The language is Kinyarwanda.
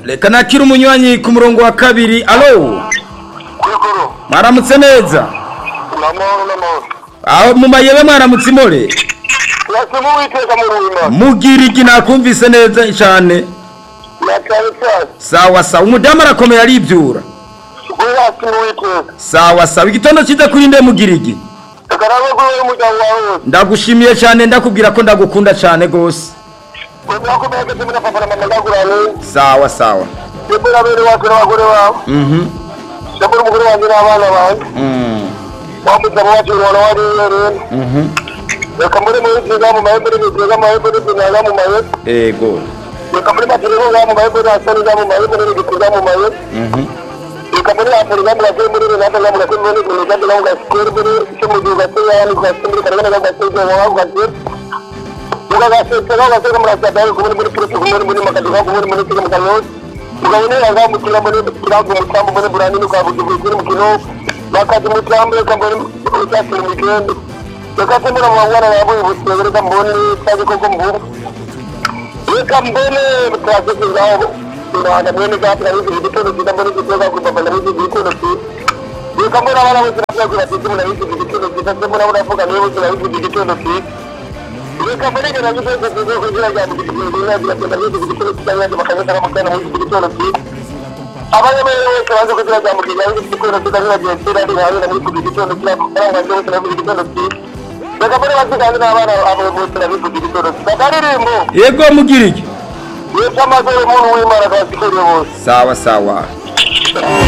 reka nakire umunywanyi ku murongo wa kabiri alo Yegoro, mwaramutse neza namahoro n'amahoro. aho mu mayebe mwaramutse imore Nasimu witeka mu ruhimana. mugirigi nakumvise neza cyane Natane cyane. sawa sawa umudamu arakomeye aribyura Gwe nasimu witeka. sawa sawa igitondo cyiza kuri nde mugirigi Kagarabe gwe umuryango wawe wose. ndagushimiye cyane ndakubwira ko ndagukunda cyane gose Gwe mwakomeye kandi murafafana mama ndagurane. sawa sawa Yebora abere wacu n'abagore bawe. mhm Yebora umugore wanjye n'abana banjye. Mm. Wamuzaba wacu urabona wariye rero. mhm Reka muri muri nziza mu mahembe n'ibigega mu mahembe n'ibigega mu mahembe. ego Reka muri matiriro mu mahembe n'asaniza mu mahembe n'ibigega mu mahembe. mhm Reka muri Afurika murake muri Rwanda murake muri Rwanda murake muri Rwanda muri cyo mu gihe gateye hano gateye muri Rwanda gateye mu Rwanda gateye Muga gasetse ga gasetse muri Rwanda gateye muri muri Rwanda muri muri makadiga muri muri cyo mu Rwanda Mugabone yaga mukira muri kirago mutambo muri Burani no kwabugiye kuri mu kino bakati mutambo ka muri utasi mu kino Bakati muri mwana yabo ubutse bere kambone cyangwa koko mbuga Ikambone mutasi zawo Rwanda muri gati ari ibitoro cyangwa muri cyo kwakubana muri ibitoro Yuko mbona abana bose babyagura ati mbona iki gitondo cyiza se mbona baravuga niba bose bari iki gitondo cyiza Yuko mbona ibintu byose byose kugira ngo iki gitondo cyiza byagenda iki gitondo cyiza kandi bakabona amakana muri iki gitondo cyiza Abana bose bose baje kugira ngo amukije ari iki gitondo cyiza kandi bagenda ari hari na muri iki gitondo cyiza kandi bagenda ari muri iki gitondo cyiza Yuko mbona baziganira n'abana abo bose bari iki gitondo cyiza Baririmbo ego mugirigi Yuko amazuru umuntu w'Imana kandi kuri bose sawa sawa